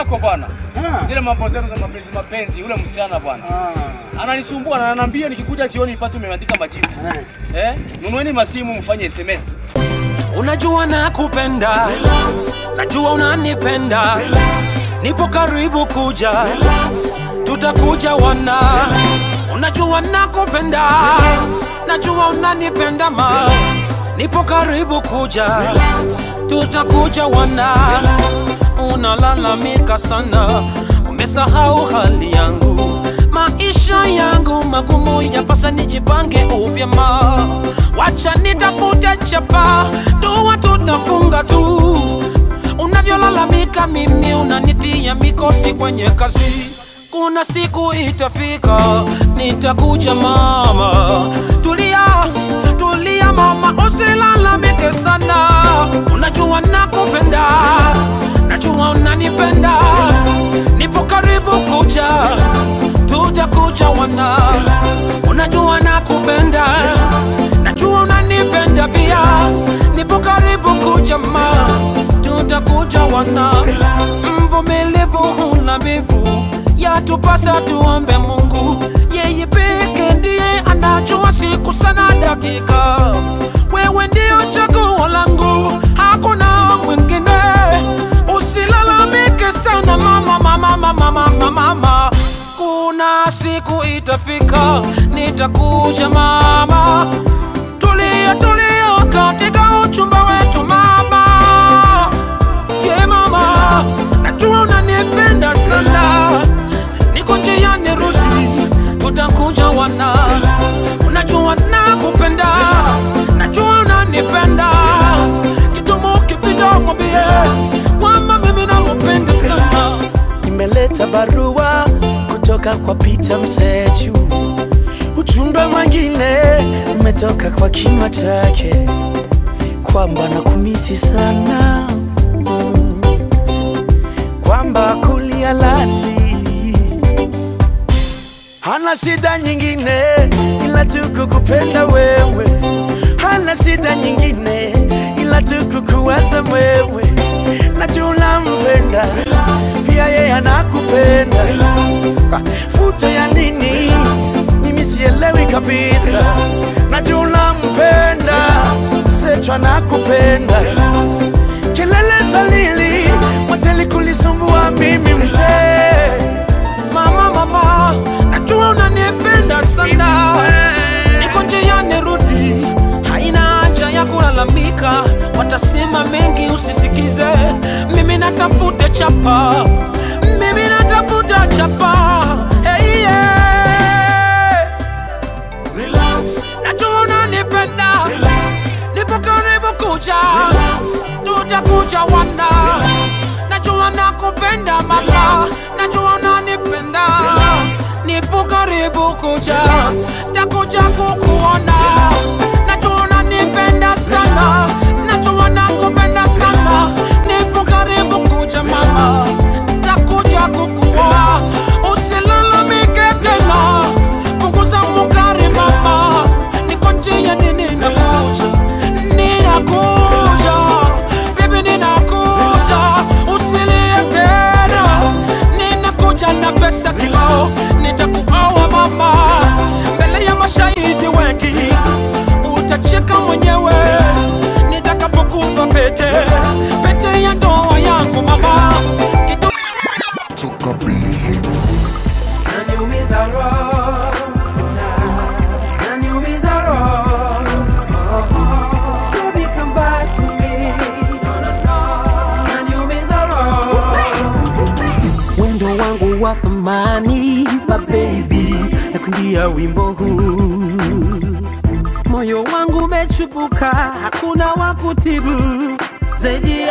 yako bwana. Ah. Zile mambo zenu za mapenzi mapenzi, yule msichana bwana. Ah. Ananisumbua na ananiambia nikikuja jioni nipate umeandika majibu. Eh. Eh? Nunueni masimu mfanye SMS. Unajua nakupenda, najua unanipenda, nipo karibu kuja, tutakuja wana. Unajua nakupenda, najua unanipenda ma, nipo karibu kuja, tutakuja wana. Unalalamika sana, umesahau hali yangu, maisha yangu magumu, yapasa nijipange upya ma wacha nitafute chapa, dua tutafunga tu. Unavyolalamika mimi unanitia mikosi kwenye kazi. Kuna siku itafika nitakuja mama. Tulia, tulia mama, usilalamike sana. Unajua nakupenda, najua unanipenda, nipo karibu kuja, tutakuja wana. Unajua nakupenda, najua unanipenda pia, nipo karibu kuja ma, tutakuja wana. Mvumilivu huna mbivu, yatupasa tuombe Mungu, yeye peke ndiye anajua siku sana dakika. Wewe ndio chaguo langu, hakuna mwingine. Usilalamike sana mama, mama, mama, mama, mama. Kuna siku itafika, nitakuja mama. Tulia, tulia katika uchumba wetu mama. Yeah, mama, najua unanipenda sana, niko njiani rudi, tutakuja wana. Unajua nakupenda, najua unanipenda, kidumu kipita mwambie kwamba mimi nakupenda sana. Nimeleta barua kutoka kwa Peter Msechu, ujumbe mwingine umetoka kwa kinywa chake kwamba nakumisi sana mm, kwamba kulia lali hana shida nyingine ila tu kukupenda wewe, hana shida nyingine ila tu kukuwaza wewe, najua unampenda pia yeye anakupenda. Ah, Futo ya nini? Mimi sielewi kabisa, najua unampenda, Sechu anakupenda. Kelele za lili mwateli kulisumbua mimi mzee Mama, mama, najua unanipenda sana, niko njiani rudi, haina haja ya kulalamika, watasema mengi usisikize. Mimi natafuta chapa, mimi natafuta chapa. Hey, yeah. Najua unanipenda, nipo karibu kuja, tutakuja wana. Najua nakupenda mama, najua unanipenda, nipo karibu kuja, takuja kukuona. Najua unanipenda sana, najua nakupenda sana, nipo karibu kuja mama, takuja kukuona. Usilalamike tena, punguza mukari mama, niko njia nini nakuja, ninakuja, bibi ninakuja, usilie tena, ninakuja na pesa kibao, nitakuoa mama, mbele ya mashahidi wengi, utacheka mwenyewe nitakapokupa pete, pete ya ndoa yangu mama, kitu Toka Beats. Naniumiza roho, naniumiza roho. Baby, come back to me. Naniumiza roho. wendo wangu wa thamani mabebi na kuimbia wimbo huu moyo wangu umechubuka hakuna wa kutibu zaidi